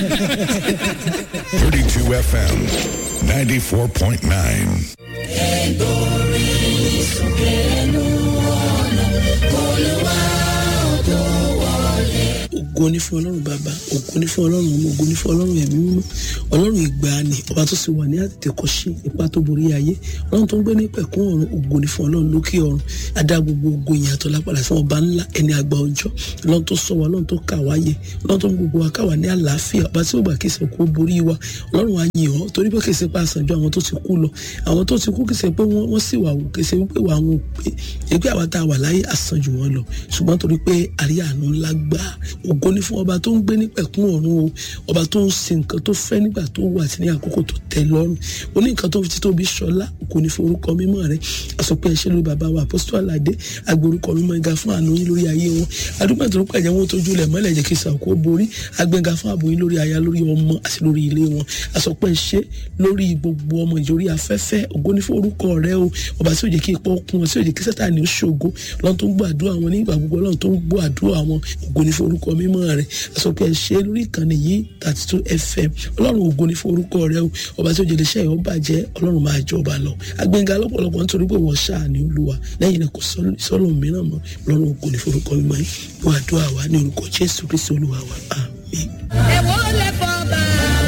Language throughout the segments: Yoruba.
32 FM 94.9. ògo ní fún ọlọ́run bàbá ògo ní fún ọlọ́run ọmọ ògo ní fún ọlọ́run ẹ̀mí mímọ́ ọlọ́run ìgbàanì ọba tó sì wà ní àtètèkọ́ṣe ipa tó borí ayé ọlọ́run tó ń gbé ní pẹ̀kún ọ̀run ògo ní fún ọlọ́run lókè ọ̀run adá gbogbo ògo ìyàtọ̀ lápàdà fún ọba ńlá ẹni àgbà ọjọ́ ọlọ́run tó sọ wa ọlọ́run tó kà wá yẹ ọlọ́run tó ń gbogbo wa ká wà ní àlàáfíà ọba tí ó gbà kí ìsìnkú borí wa ọlọ́run wa yìn ọ́ torí pé kì í ṣe pé àṣàjọ àwọn tó ti kú lọ àwọn tó ti kú kì í ṣe pé wọ́n sì wà wò kì í ṣe pé wà wọn pé ẹgbẹ́ àwa tá a wà láyé àṣàjù wọn lọ ṣùgbọ́n torí pé àríyá àánú ńlá gbà ògo ní fún ọba tó ń gbé ní pẹ̀kún ọ̀run o ọba tó ń ṣe nǹkan tó fẹ́ nígbà tó wà àti ní àkókò tó tẹ́ lọ́rùn ó ní nǹkan tó fi títóbi ṣọlá kò ní forúkọ mímọ́ rẹ̀ àsọpẹ́ ẹ̀ṣẹ́ lórí bàbá wa apostol aládé agbórúkọ mímọ́ ẹ̀ga fún àánú yín lórí ayé wọn adúgbò tó ń pẹ̀jẹ́ wọn tójú lẹ̀ mọ́lẹ̀ jẹ́ kí sàkó borí agbẹ́ga fún ààbò yín lórí aya lórí ọmọ àti lórí ilé wọn àsọpẹ́ ẹ̀ṣẹ́ lórí gbogbo ọmọ ìjòrí afẹ́fẹ́ ògo ní forúkọ rẹ̀ o ọba tí ò jẹ́ kí ipò kún wọn tí ò jẹ́ kí sátani ó ṣògo lọ́n tó ń gbọ́ àdúrà wọn nígbà gbogbo lọ́n tó ń gbọ́ àdúrà wọn ògo ní forúkọ mímọ́ rẹ̀ àsọpẹ́ ẹ̀ṣẹ́ lórí ìkànnì yìí thirty two fm ọlọ́run ògo ní forúkọ rẹ̀ o ọba tí ò jẹ́ iléeṣẹ́ ìwọ́n bàjẹ́ ọlọ́run máa jọba lọ agbẹ́ngà lọ́pọ̀lọpọ̀ nítorí pé wọ́n ṣáà ní olúwa lẹ́yìn náà kò sọ́lọ́ mìíràn mọ́ ọlọ́run ògo ní forúkọ mímọ́ yìí wọ́n àdúrà wa ní orúkọ jésù kristi olúwa wa àmín. ẹ̀wọ́ lè fọ́ bá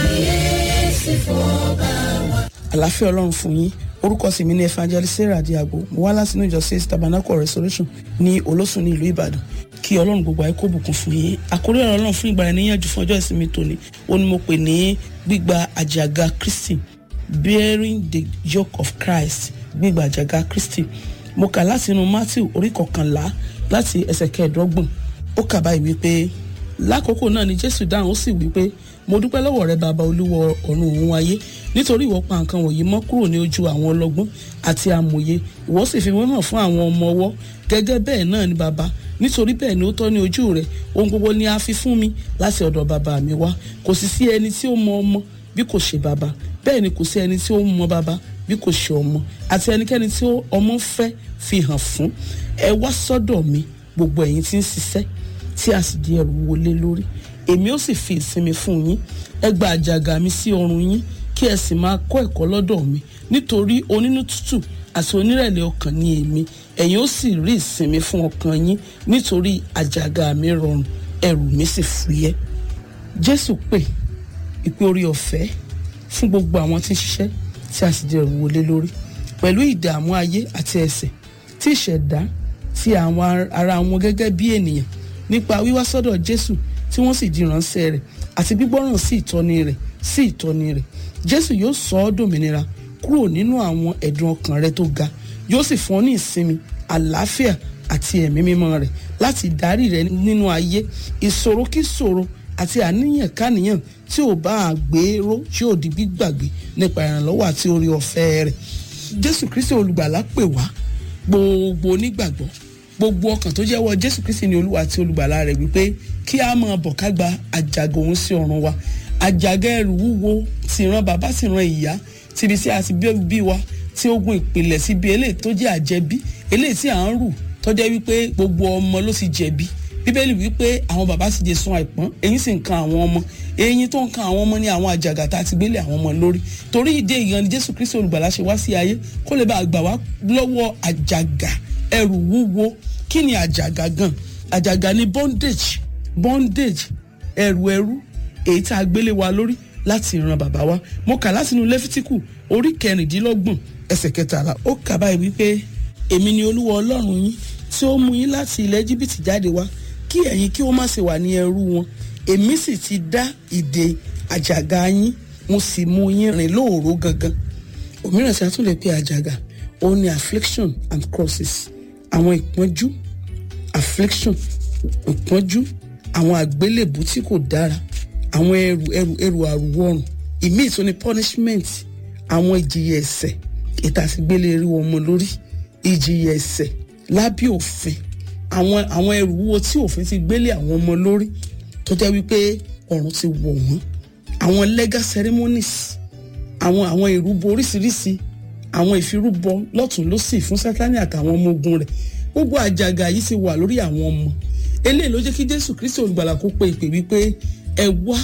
yéésì fọ́ bá wa. àlàáfíà ọlọ́run fún yín orúkọ sì mi ní evangelist sarah diago mo wá láti inú ìjọ six tabernacle restoration ní olóṣùn ní ìlú ìbàdàn kí ọlọ́run gbogbo ayé kó bùkún fún yín àkórí ọ̀rọ̀ ọlọ́run fún ìgbà níyànjú fún ọjọ́ ìsinmi tòní ó ní mo pè ní gbígba àjàgà kristi bearing the yoke of christ gbígba àjàgà kristi mo kà láti inú matthew orí kọkànlá láti ẹsẹ̀ kẹẹ̀ẹ́dọ́gbọ̀n ó kà báyìí wípé lákòókò náà ni jésù dáhùn ó sì wípé mo dúpẹ́ lọ́wọ́ rẹ bàbá olúwa ọ̀run òun ayé nítorí ìwọ pa nǹkan wọ̀nyí mọ́ kúrò ní ojú àwọn ọlọ́gbọ́n àti amòye ìwọ sì fi wọ́n hàn fún àwọn ọmọ ọwọ́ gẹ́gẹ́ bẹ́ẹ̀ náà ni bàbá nítorí bẹ́ẹ̀ ni ó tọ́ ní ojú rẹ̀ ohun gbogbo ni a fi fún mi láti ọ̀dọ̀ bàbá mi wá kò sì sí ẹni tí ó mọ ọmọ bí kò ṣe bàbá bẹ́ẹ̀ ni kò sí ẹni tí ó mọ bàbá bí kò ṣe ọmọ àti ẹnikẹ́ni tí ọmọ fẹ́ fi hàn fún ẹ wá sọ́dọ̀ mi gbogbo ẹ̀yin tí ń ṣiṣẹ́ tí a sì di ẹrù wọlé lórí èmi ó sì fi ìsinmi fún yín ẹ gba àjàgà mi sí ọrùn yín kí ẹ sì máa kọ́ ẹ̀kọ́ lọ́dọ̀ mi nítorí onínú tútù àti onírẹ̀lẹ̀ ọkàn ni èmi ẹ̀yin ó sì rí ìsinmi fún ọkàn yín nítorí àjàgà mi rọrùn ẹrù mi sì fúyẹ́ jésù pè ìpè orí ọ̀fẹ́ fún gbogbo àwọn tí ń ṣiṣẹ́ tí a sì di ẹrù wọlé lórí pẹ̀lú ìdààmú ayé àti ẹ̀ṣẹ̀ tí ìṣẹ̀dá ti àwọn ara wọn gẹ́gẹ́ bí ènìyàn nípa wíwá sọ́dọ̀ jésù tí wọ́n sì di ìránṣẹ́ rẹ̀ àti gbígbọ́ràn sí ìtọ́ni rẹ̀ sí ìtọ́ni rẹ̀ jésù yóò sọ ọ́ dòmìnira kúrò nínú àwọn ẹ̀dùn ọkàn rẹ tó ga yóò sì fún ọ ní ìsinmi àlàáfíà àti ẹ̀mí mímọ́ rẹ̀ láti darí rẹ nínú ayé ìṣòro kí ṣòro àti àníyàn káníyàn tí ò bá a gbèrò yóò di gbígbàgbé nípa ìrànlọ́wọ́ àti orí ọ̀fẹ́ rẹ̀ jésù kristi olùgbàlà pè wá gbogbo onígbàgbọ́ gbogbo ọkàn tó jẹ́wọ́ jésù kristi ní olúwa àti olùgbàlà rẹ̀ wípé kí a máa bọ̀ ká gba àjàgà òun sí ọ̀run wa àjàgà ẹrù wúwo ti ran bàbá sì ran ìyá tíbi tí a ti bí wa tí ogun ìpìlẹ̀ síbi eléyìí tó jẹ́ àjẹbí eléyìí tí à ń rù tó jẹ́ wípé gbogbo ọmọ ló sì jẹ̀bi bíbélì wípé àwọn bàbá sì jẹ sun àìpọ́n eyín sì ń kan àwọn ọmọ eyín tó ń kan àwọn ọmọ ní àwọn àjàgà tá a ti gbélé àwọn ọmọ lórí torí ìdí èèyàn ni jésù kristi olùgbàlà ṣe wá sí ayé kó lè bá a gbà wá lọ́wọ́ àjàgà ẹrù wúwo kí ni àjàgà gan àjàgà ni bondage bondage ẹrù ẹrú èyí tá a gbélé wa lórí láti ìran bàbá wa mo kà láti inú lẹ́fítíkù orí kẹrìndínlọ́gbọ̀n ẹsẹ̀ kẹtàlá ó kà báyìí wípé èmi ni olúwa ọlọ́run yín tí ó mú yín láti ilẹ̀ jìbìtì jáde wá kí ẹ̀yin kí ó má ṣe wà ní ẹrú wọn èmi sì ti dá ìdè àjàgà yín mo sì mú yín rìn lóòró gangan òmíràn tí a tún lè pe àjàgà òun ni affliction and crosses àwọn ìpọ́njú affliction ìpọ́njú àwọn àgbélébù tí kò dára àwọn ẹrù ẹrù ẹrù àrùwọrùn ìmíì tó ní punishment àwọn ìjìyà ẹ̀ṣẹ̀ ìtàsígbélé rí ọmọ lórí ìjìyà ẹ̀ṣẹ̀ lábẹ́ òfin àwọn àwọn ẹrù wúwo tí òfin ti gbélé àwọn ọmọ lórí tó jẹ́ wípé ọ̀run ti wọ̀ wọ́n àwọn legal ceremonies àwọn àwọn ìrúbọ oríṣiríṣi àwọn ìfirúbọ lọ́tún lọ́sì fún sátani àtàwọn ọmọ ogun rẹ̀ gbogbo àjàgà yìí ti wà lórí àwọn ọmọ eléyìí ló jẹ́ kí jésù kristi olùgbàlà kó pe ìpè wípé ẹ wá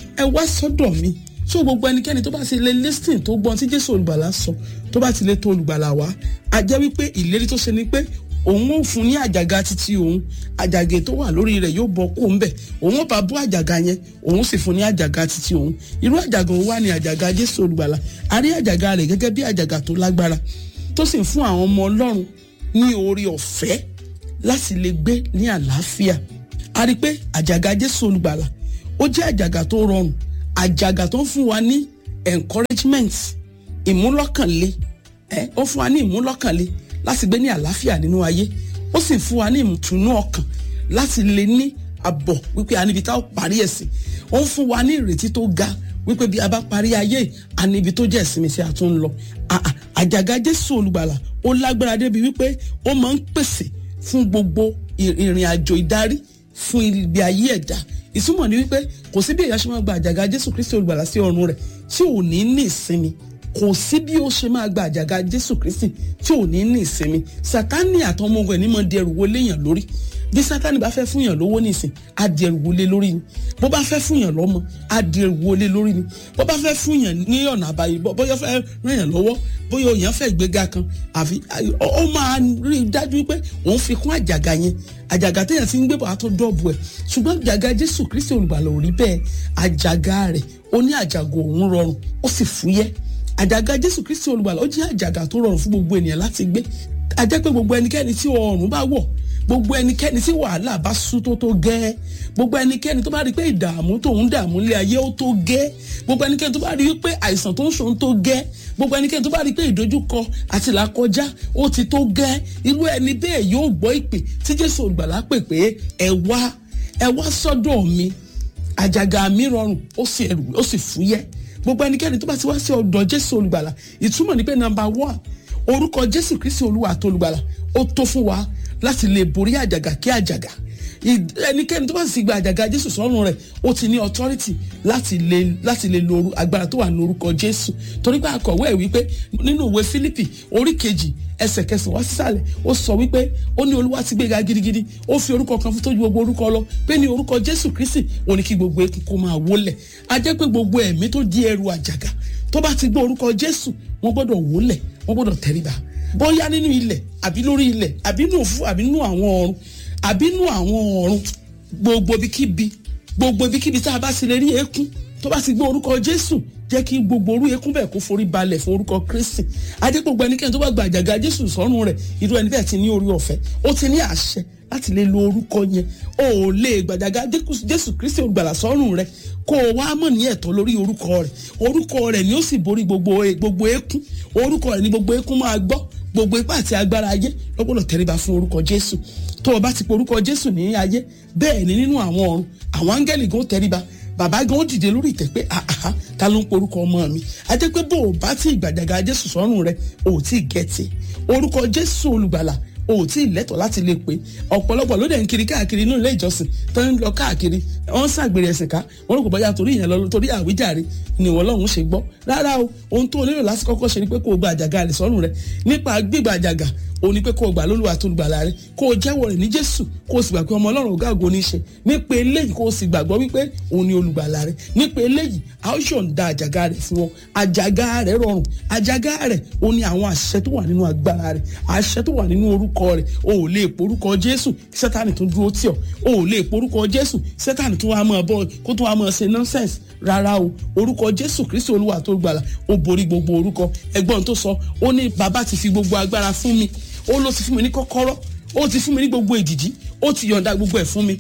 ẹ wá sọ́dọ̀ mi so gbogbo ẹnikẹ́ni tó bá ti lè listing tó gbọ́n tí jésù olùgbàlà sọ tó bá ti lè tó olùgbàlà wá a jẹ́ wípé ìlérí tó ṣe ni pé òun ò fún ní àjàgà títí òun àjàgè tó wà lórí rẹ̀ yóò bọ́ kó ń bẹ̀ òun ò bá bọ́ àjàgà yẹn òun sì fún ní àjàgà títí òun irú àjàgà òun wà ní àjàgà jésù olùgbàlà a rí àjàgà rẹ̀ gẹ́gẹ́ bí àjàgà tó lágbára tó sì ń fún àwọn ọmọ ọlọ́run ní oore ọ̀fẹ́ láti lè gbé ní àlàáfíà a rí i pé àjàgà jésù olùgbàlà ó jẹ́ àjàgà tó rọrùn àjàgà tó ń fún wa ní encouragement ìmúlọ́kànlé ẹ ó fún wa ní ìmúlọ́kànlé láti gbé ní àlàáfíà nínú ayé ó sì fún wa ní ìtùnú ọkàn láti lè ní àbọ̀ wípé a níbi tá ó parí ẹ̀ sí ó ń fún wa ní ìrètí tó ga wípé bí a bá parí ayé a níbi tó jẹ́ ìsinmi tí a tún ń lọ àjàgà jésù olùgbàlà ó lágbára débi wípé ó máa ń pèsè fún gbogbo ìrìn àjò ìdarí fún ibi ayé ẹ̀dá ìtumọ̀ ni wípé kò sí bí èèyàn ṣe máa gba àjàgà jésù kristi olùgbàlà sí ọrùn rẹ̀ tí ò ní ní ìsinmi kò sí bí ó ṣe máa gba àjàgà jésù kristi tí ò ní ní ìsinmi sátánì àtọmọ ogun ẹ̀ ní mọ̀ di ẹrù wo léèyàn lórí bí sátánì bá fẹ́ fún yàn lówó nísìn á di ẹrù wọlé lórí ni bó bá fẹ́ fún yàn lọ́mọ á di ẹrù wọlé lórí ni bó bá fẹ́ fún yàn ní ọ̀nà àbáyé bóyá fẹ́ ràn yàn lọ́wọ́ bóyá òyàn fẹ́ gbéga kan àfi ó máa rí i dájú pé òun fi kún àjàgà yẹn àjàgà téèyàn ti ń gbé bọ̀ á tó dọ́ọ̀bù ẹ̀ ṣùgbọ́n àjàgà jésù kristi olùgbàlà ò rí bẹ́ẹ̀ àjàgà rẹ̀ ó ní àjàgà òun rọrùn ó sì fúyẹ́ àjàgà jésù kristi olùgbàlà ó jẹ́ àjàgà tó rọrùn fún gbogbo ènìyàn láti gbé àjẹ́ pé gbogbo ẹnikẹ́ni tí ọrùn bá wọ̀ gbogbo ẹnikẹ́ni tí wàhálà bá sú tó tó gẹ́ gbogbo ẹnikẹ́ni tó bá rí pé ìdààmú tóun dààmú lé ayé ó tó gẹ́ gbogbo ẹnikẹ́ni tó bá rí pé àìsàn tó ń ṣòun tó gẹ́ gbogbo ẹnikẹ́ni tó bá rí pé ìdojúkọ àti ìlàkọjá ó ti tó gẹ́ irú ẹni bẹ́ẹ̀ yóò gbọ́ ìpè tí jésù olùgbàlà pè pé ẹ wá ẹ wá sọ́dọ̀ mi àjàgà mi rọrùn ó sì ẹrù ó sì fúyẹ́ gbogbo ẹnikẹ́ni tó bá ti wá sí ọ̀dọ̀ jésù olùgbàlà ìtumọ̀ ní pé nàmbà wà orúkọ jésù kristi olúwa àti olùgbàlà ó tó fún wa láti lè borí àjàgà kí àjàgà ẹnikẹ́ni tó bá sì gba àjàgà jésù sọ́run rẹ̀ ó ti ní authority láti lè láti lè lo agbára tó wà ní orúkọ jésù torí pé akọ̀wé ẹ̀ wípé nínú ìwé fílípì orí kejì ẹsẹ̀ kẹsàn-án wá sísàlẹ̀ ó sọ wípé ó ní olúwa ti gbéga gidigidi ó fi orúkọ kan fún tó ju gbogbo orúkọ lọ pé ní orúkọ jésù kristi ó ní kí gbogbo ekun kó máa wólẹ̀ a jẹ́ pé gbogbo ẹ̀mí tó di ẹrù àjàgà tó bá ti gbọ́ orúkọ jésù wọ́n gbọ́dọ̀ wólẹ̀ wọ́n gbọ́dọ̀ tẹríba bóyá nínú ilẹ̀ àbí lórí ilẹ̀ àbí nínú òfu àbí nínú àwọn ọ̀run àbí nínú àwọn ọ̀run gbogbo ibikíbi gbogbo ibikíbi tá a bá sì lè rí eékún tó bá sì gbọ́ orúkọ jésù jẹ́ kí gbogbo orú eékún bẹ́ẹ̀ kó forí balẹ̀ fún orúkọ kristi ajẹ́ gbogbo ẹnikẹ́ni tó bá gba àjàgà jésù sọ́run rẹ̀ irú ẹni bẹ́ẹ̀ ti ní orí ọ̀fẹ́ ó ti ní àṣẹ láti lè lo orúkọ yẹn o ò lè gbàjàgà jésù kristi olùgbàlà sọ́run rẹ̀ kó o wá mọ̀ ní ẹ̀tọ́ lórí orúkọ rẹ̀ orúkọ rẹ̀ ni ó sì borí gbogbo gbogbo eékún orúkọ rẹ̀ ni gbogbo eékún máa gbọ́ gbogbo ipá àti agbára ayé lọ́gbọ́dọ̀ tẹríba fún orúkọ jésù tó o bá ti pe orúkọ jésù ní ayé bẹ́ẹ̀ ni nínú àwọn ọ̀run àwọn áńgẹ́lì gan tẹríba bàbá gan dìde lórí ìtẹ́ pé àhà ta ló ń porúkọ ọmọ mi a jẹ́ pé bó o bá ti gbàjàgà jésù sọ́run rẹ o ò tí ì gẹ̀tì orúkọ jésù olùgbàlà o ò tí ì lẹ́tọ̀ọ́ láti lè pé ọ̀pọ̀lọpọ̀ ló dẹ̀ ń kiri káàkiri inú ilé ìjọsìn tó ń lọ káàkiri wọ́n ń ṣàgbèrè ẹ̀sìn ká wọ́n rò kò bọ́yá torí ìyẹn lọ torí àwíjàre ni wọ́n lọ́hùn ṣe gbọ́ rárá o ohun tó lérò láti kọ́kọ́ ṣe ni pé kó o gba àjàgà rẹ̀ sọ́run rẹ̀ nípa gbígba àjàgà o ní pé kó o gbà lólúwa tó gbàlà rẹ̀ kó o jẹ́wọ́ rẹ̀ ní jésù kó o sì gbà pé ọmọ ọlọ́run ọ̀gá ògo ní í ṣe nípa eléyìí kó o sì gbàgbọ́ wípé òun ni olùgbàlà rẹ̀ nípa eléyìí a ó yọ̀ǹda àjàgà rẹ̀ fún ọ àjàgà rẹ̀ rọrùn àjàgà rẹ̀ o ní àwọn àṣẹ tó wà nínú agbára rẹ̀ àṣẹ tó wà nínú orúkọ rẹ̀ o ò lè porúkọ jésù sátánì tó dúró tì ọ́ o ò lè porúkọ jésù sátánì tó wá máa bọ́ kó tó wá máa ṣe nonsense rárá o orúkọ jésù kristi olúwa tó gbàlà ó borí gbogbo orúkọ ẹgbọ́n tó sọ ó ní bàbá ti fi gbogbo agbára fún mi ó ló ti fún mi ní kọ́kọ́rọ́ ó ti fún mi ní gbogbo èdìdí ó ti yọ̀ǹda gbogbo ẹ̀ fún mi.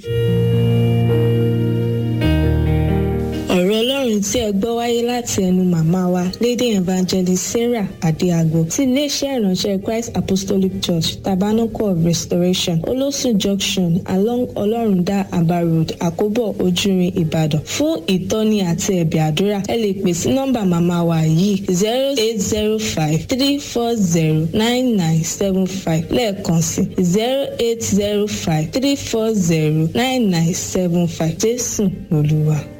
ọ̀rọ̀ ọlọ́run tí ẹ gbọ́ wáyé láti ẹnu màmá wa lady evangelist sarah adéagbo ti iléeṣẹ́ ìránṣẹ́ christ apostolic church tabernacle of restoration olósùn junction along ọlọ́rundá aba road àkóbọ̀ ojúrin ìbàdàn fún ìtọ́ni àti ẹ̀bẹ̀ àdúrà ẹ lè pè sí nọ́mbà màmá wa yìí zero eight zero five three four zero nine nine seven five lẹ́ẹ̀kan sí zero eight zero five three four zero nine nine seven five jésù lolúwa.